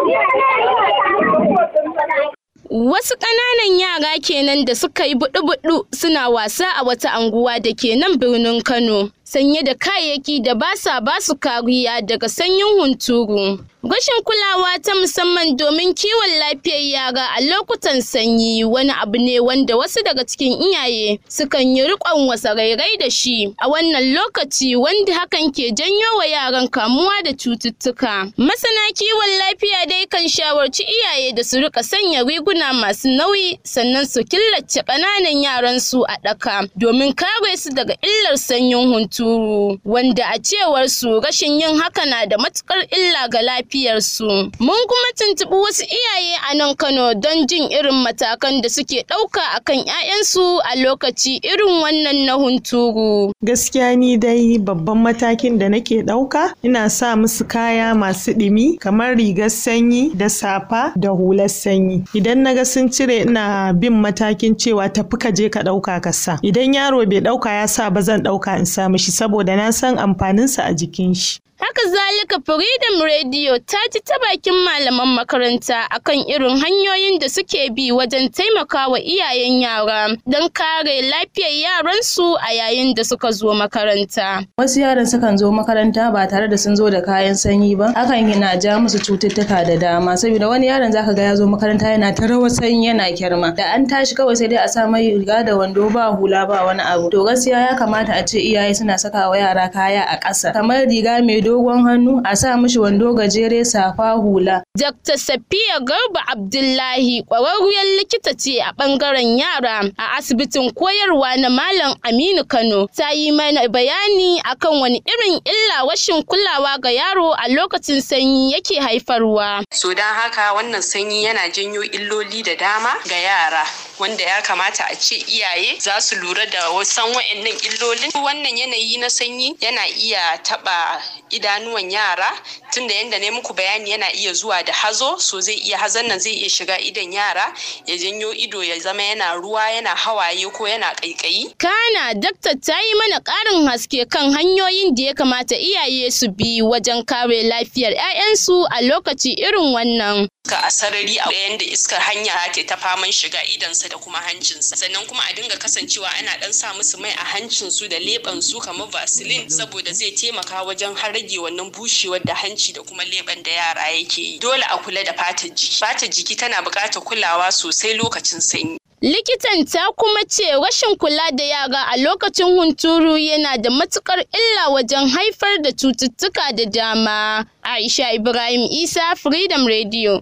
Wasu ƙananan yara kenan da suka yi buɗu-buɗu suna wasa a wata anguwa da ke nan birnin Kano. Sanye da kayayyaki da ba sa ba su kariya daga sanyin hunturu. Rashin kulawa ta musamman domin kiwon lafiyar yara a lokutan sanyi wani abu ne wanda wasu daga cikin iyaye sukan yi riƙon wasarairai da shi a wannan lokaci wanda hakan ke janyo wa yaran kamuwa da cututtuka. Masana kiwon lafiya dai kan shawarci iyaye da su rika sanya riguna masu nauyi sannan su killace ƙananan yaran su a ɗaka domin kare su daga illar sanyin hunturu wanda a cewar su rashin yin haka na da matukar illa ga lafiyarsu. Mun kuma tuntuɓi wasu iyaye a nan Kano don jin irin matakan da suke ɗauka akan 'ya'yansu a lokaci irin wannan na hunturu. Gaskiya ni dai babban matakin da nake ɗauka ina sa musu kaya masu ɗumi kamar rigar sanyi da safa da hular sanyi. Idan na ga sun cire ina bin matakin cewa tafi ka je ka ɗauka ka sa. Idan yaro bai ɗauka ya sa ba zan ɗauka in sa mishi saboda na san amfaninsa a jikin shi. Haka zalika Freedom Radio ta ji ta bakin malaman makaranta akan irin hanyoyin da suke bi wajen taimakawa iyayen yara don kare lafiyar yaransu a yayin da suka zo makaranta. Wasu yaran sukan zo makaranta ba tare da sun zo da kayan sanyi ba, hakan yana ja musu cututtuka da dama saboda wani yaron zaka ga ya zo makaranta yana ta rawar sanyi yana kyarma. Da an tashi kawai sai dai a sa mai riga da wando ba hula ba wani abu. To gaskiya ya kamata a ce iyaye suna saka wa yara kaya a ƙasa kamar riga mai dogon hannu a sa mishi wando gajere safa hula. Dr. Safiya Garba Abdullahi ƙwararriyar likita ce a ɓangaren yara a asibitin koyarwa na Malam Aminu Kano ta yi mana bayani akan wani irin illa rashin kulawa ga yaro a lokacin sanyi yake haifarwa. So don haka wannan sanyi yana janyo illoli da dama ga yara. wanda ya kamata a ce iyaye za su lura da wasan wa'annan illolin wannan yanayi na sanyi yana iya taba idanuwan yara tunda yanda ne muku bayani yana iya zuwa da hazo so zai iya hazon nan zai iya shiga idon yara ya janyo ido ya zama yana ruwa yana hawaye ko yana kaikayi kana dakta ta yi mana karin haske kan hanyoyin da ya kamata iyaye su bi wajen kare lafiyar 'ya'yansu a lokaci irin wannan iska a sarari a yanda iskar hanya ta ta faman shiga idansa da kuma hancinsa sannan kuma a dinga kasancewa ana dan sa musu mai a hancinsu da leɓen su kamar vaseline saboda zai taimaka wajen har rage wannan bushewar da hanci da kuma leɓen da yara yake yi dole a kula da fatar jiki fatar jiki tana buƙatar kulawa sosai lokacin sanyi Likitan ta kuma ce rashin kula da yara a lokacin hunturu yana da matukar illa wajen haifar da cututtuka da dama. Aisha Ibrahim Isa Freedom Radio.